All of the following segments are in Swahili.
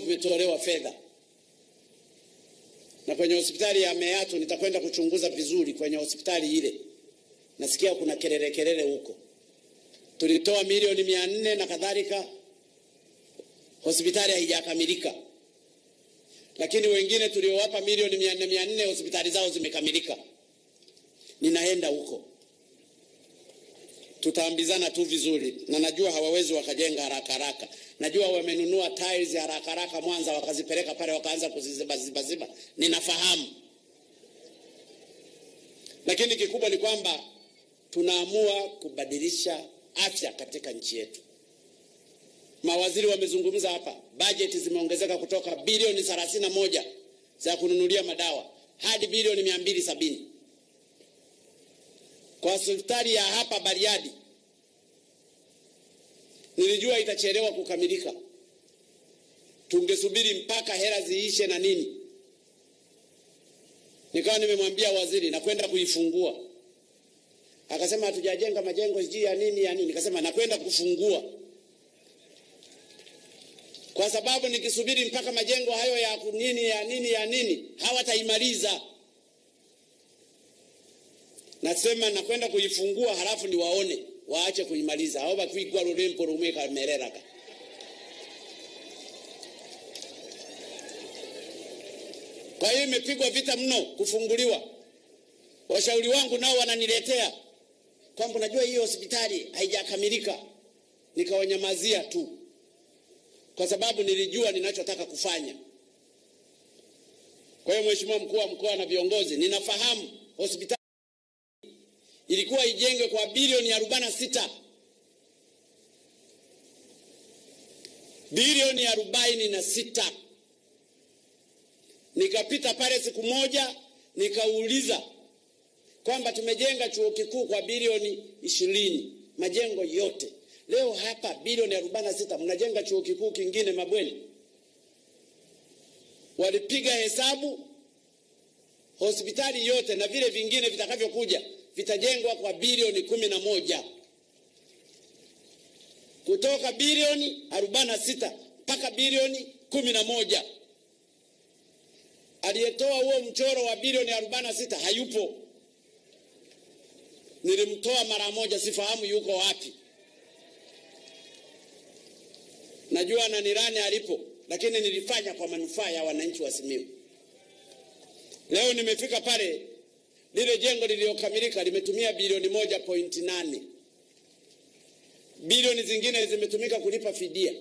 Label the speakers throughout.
Speaker 1: kumetolewa fedha, na kwenye hospitali ya Meatu nitakwenda kuchunguza vizuri kwenye hospitali ile. Nasikia kuna kelele kelele huko, tulitoa milioni mia nne na kadhalika, hospitali haijakamilika, lakini wengine tuliowapa milioni mia nne mia nne hospitali zao zimekamilika. Ninaenda huko tutaambizana tu vizuri, na najua hawawezi wakajenga haraka haraka. Najua wamenunua tiles haraka haraka Mwanza, wakazipeleka pale, wakaanza kuzizibazibaziba, ninafahamu. Lakini kikubwa ni kwamba tunaamua kubadilisha afya katika nchi yetu. Mawaziri wamezungumza hapa, bajeti zimeongezeka kutoka bilioni thelathini na moja za kununulia madawa hadi bilioni mia mbili sabini kwa hospitali ya hapa Bariadi nilijua itachelewa kukamilika, tungesubiri mpaka hela ziishe na nini. Nikawa nimemwambia waziri nakwenda kuifungua, akasema hatujajenga majengo sijui ya nini ya nini. Nikasema nakwenda kufungua, kwa sababu nikisubiri mpaka majengo hayo ya nini ya nini ya nini hawataimaliza nasema nakwenda kuifungua halafu ni waone waache kuimaliza ao bakwigwa rurembo rumwe kamereraka kwa hiyo imepigwa vita mno kufunguliwa washauri wangu nao wananiletea kwamba najua hiyo hospitali haijakamilika nikawanyamazia tu kwa sababu nilijua ninachotaka kufanya kwa hiyo mheshimiwa mkuu wa mkoa na viongozi ninafahamu hospitali ilikuwa ijengwe kwa bilioni arobaini na sita bilioni arobaini na sita nikapita pale siku moja nikauliza kwamba tumejenga chuo kikuu kwa bilioni ishirini majengo yote leo hapa bilioni arobaini na sita mnajenga chuo kikuu kingine mabweni walipiga hesabu hospitali yote na vile vingine vitakavyokuja vitajengwa kwa bilioni kumi na moja kutoka bilioni arobaini na sita mpaka bilioni kumi na moja aliyetoa huo mchoro wa bilioni arobaini na sita hayupo nilimtoa mara moja sifahamu yuko wapi najua na nirani alipo lakini nilifanya kwa manufaa ya wananchi wa Simiyu leo nimefika pale lile jengo lililokamilika limetumia bilioni moja pointi nane bilioni zingine zimetumika kulipa fidia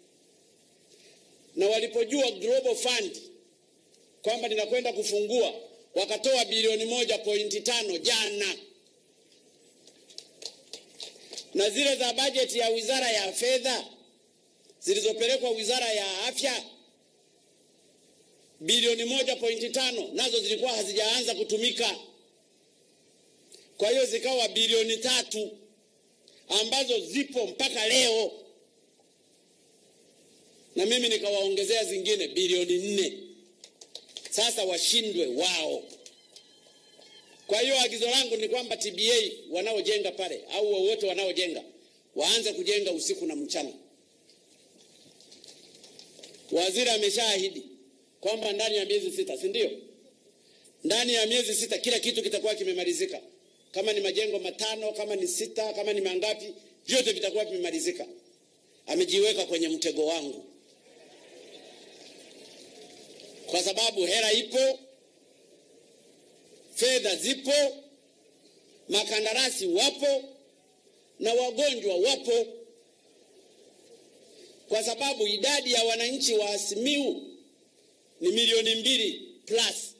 Speaker 1: na walipojua Global Fund kwamba ninakwenda kufungua wakatoa bilioni moja pointi tano jana na zile za bajeti ya wizara ya fedha zilizopelekwa wizara ya afya bilioni moja pointi tano nazo zilikuwa hazijaanza kutumika kwa hiyo zikawa bilioni tatu ambazo zipo mpaka leo na mimi nikawaongezea zingine bilioni nne sasa washindwe wao kwa hiyo agizo langu ni kwamba tba wanaojenga pale au wowote wanaojenga waanze kujenga usiku na mchana waziri ameshaahidi kwamba ndani ya miezi sita si ndio ndani ya miezi sita kila kitu kitakuwa kimemalizika kama ni majengo matano kama ni sita kama ni mangapi vyote vitakuwa vimemalizika amejiweka kwenye mtego wangu kwa sababu hela ipo fedha zipo makandarasi wapo na wagonjwa wapo kwa sababu idadi ya wananchi wa Simiu ni milioni mbili plus